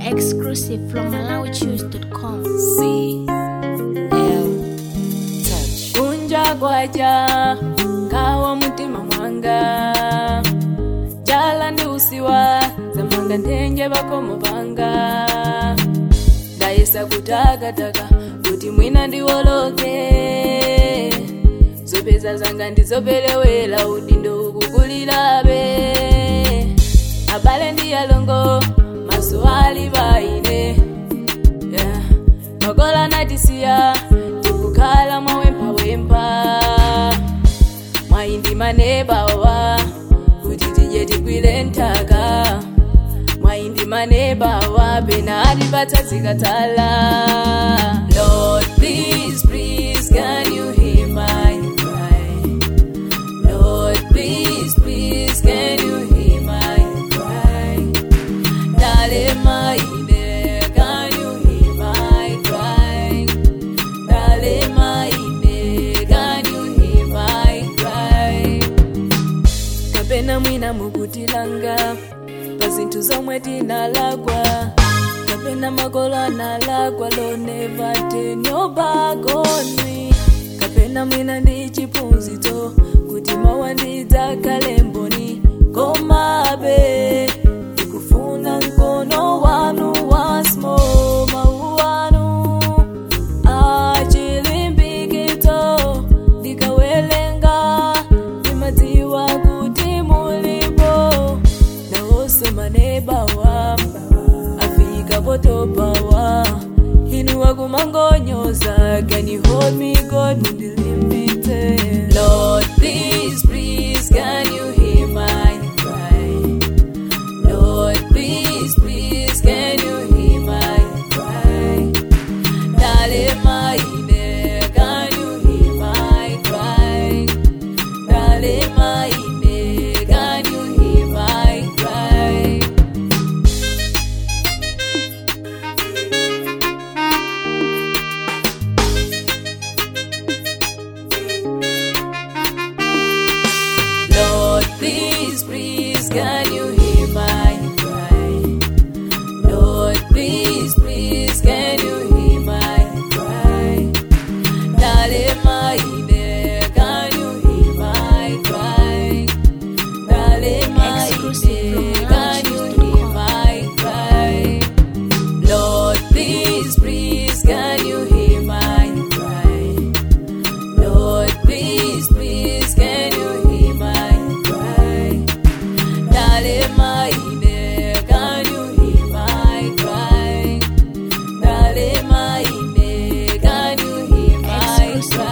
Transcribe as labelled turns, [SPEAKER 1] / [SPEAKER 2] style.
[SPEAKER 1] Exclusive from MalawiChoose.com.
[SPEAKER 2] C L Touch. Kunja kwaja kawa mutima mwanga jala ndi usiwa zamanga nthenje bakomo panga ndayesa kutakataka kuti mwina ndiwoloke zopeza zanga ndizopelewera udindo ukukulirabe abale ndi alongo maso ali baine yeah. makola natisiya tikukhala mwawempawempa mwayindi manebawa kuti tije tigwire nthaka mwayindi manebawa pena atipatsa zikatala lord please please can you hear my cry lord please please can you hear my cry Dalema ine, can you hear my cry? Dalema ine, can you hear my cry? kapena mwina mukutilanga pa zinthu zomwe tinalakwa kapena makolo analakwa loneva tenyobagonwi kapena mwina ndi chiphunzitso kuti mawa ndidzakhale mboni komabe ndikufuna mkono wanu wasmo mawu anu achilimbikitso ndikawelenga ndimadziwa kuti mulipo nawonso manebawa afika potopawa inu wakumangonyoza can you hold me god mundilimbitse lord please please can you hear my cry lord please please can you hear my cry Dalema ine, can you hear my cry? Dalema ine, can you hear my cry? Lord, please, please, can you hear my cry? Lord, please, please, can you hear my cry? Dalema ine, can you hear my cry? Dalema ine, can you hear my cry? Lord, please, please, can you hear my cry? Lord, please, please, can you hear my cry? Dalema ine, can you hear my cry? Dalema ine, can you hear my cry?